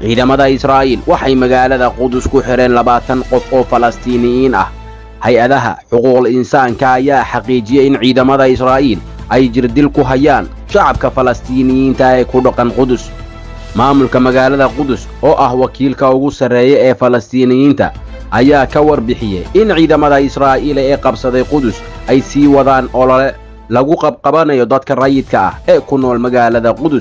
ciidamada israa'iil waxay magaalada qudus ku xidheen labaatan qof oo falastiiniyiin ah hay-adaha xuquuqul insaanka ayaa xaqiijiyey in ciidamada israa'iil ay jirdil ku hayaan shacabka falastiiniyiinta ee ku dhaqan qudus maamulka magaalada qudus oo ah wakiilka ugu sarreeya ee falastiiniyiinta ayaa ka warbixiyey in ciidamada israa'iil ee qabsaday qudus ay sii wadaan olole lagu qabqabanayo dadka rayidka ah ee ku nool magaalada qudus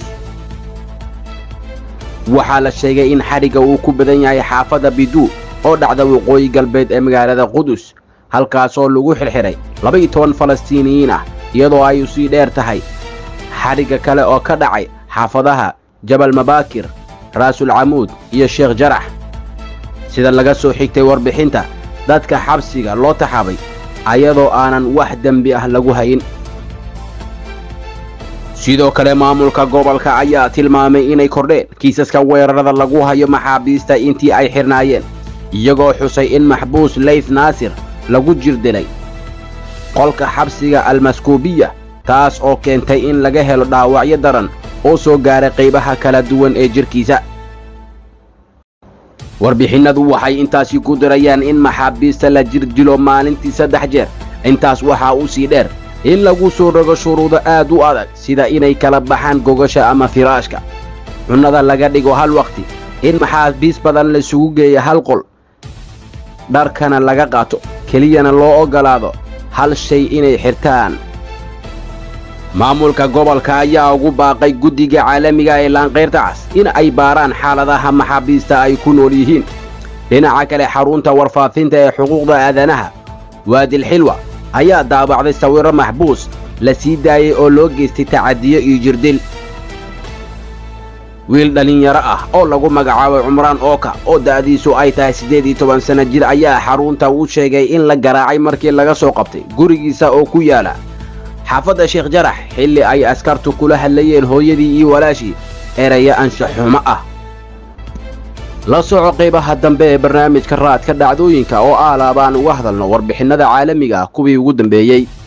waxaa la sheegay in xadhigga uu ku badan yahay xaafadda biduu oo dhacda waqooyi galbeed ee magaalada qudus halkaasoo lagu xidhxidhay laba-iyo toban falastiiniyiin ah iyadoo ay u sii dheer tahay xadhigga kale oo ka dhacay xaafadaha jabal mabaakir raasul camuud iyo sheekh jarax sida laga soo xigtay warbixinta dadka xabsiga loo taxabay ayadoo aanan wax dembi ah lagu hayin sidoo kale maamulka gobolka ayaa tilmaamay inay kordheen kiisaska weerarada lagu hayo maxaabiista intii ay xidhnaayeen iyagoo xusay in maxbuus leyth naasir lagu jirdilay qolka xabsiga almaskuubiya taas oo keentay in laga helo dhaawacyo daran oo soo gaaray qaybaha kala duwan ee jidhkiisa warbixinnadu waxay intaasi ku dirayaan in maxaabiista la jirdilo maalintii saddex jeer intaas waxaa u sii dheer in lagu soo rogo shuruudo aad u adag sida inay kala baxaan gogasha ama firaashka cunnada laga dhigo hal wakhti in maxaabiis badan laisugu geeya hal qol dharkana laga qaato keliyana loo oggolaado hal shay inay xirtaan maamulka gobolka ayaa ugu baaqay guddiga caalamiga ee laanqayrta cas in ay baaraan xaaladaha maxaabiista ay ku nool yihiin dhinaca kale xarunta warfaafinta ee xuquuqda aadanaha waadilxilwa ayaa daabacday sawirro maxbuus la sii daayey oo loo geystay tacadiyo iyo jirdil wiil dhallinyaro ah oo lagu magacaabay cumraan ooka oo da'diisu ay tahay siddeed iyo toban sanno jir ayaa xarunta u sheegay in la garaacay markii laga soo qabtay gurigiisa oo ku yaala xaafadda sheekh jarax xilli ay askartu kula hadlayeen hooyadii iyo walaashii eraya anshaxumo ah la soco qaybaha dambe ee barnaamijka raadka dhacdooyinka oo aalaabaan uga hadalno warbixinnada caalamiga ah kuwii ugu dambeeyey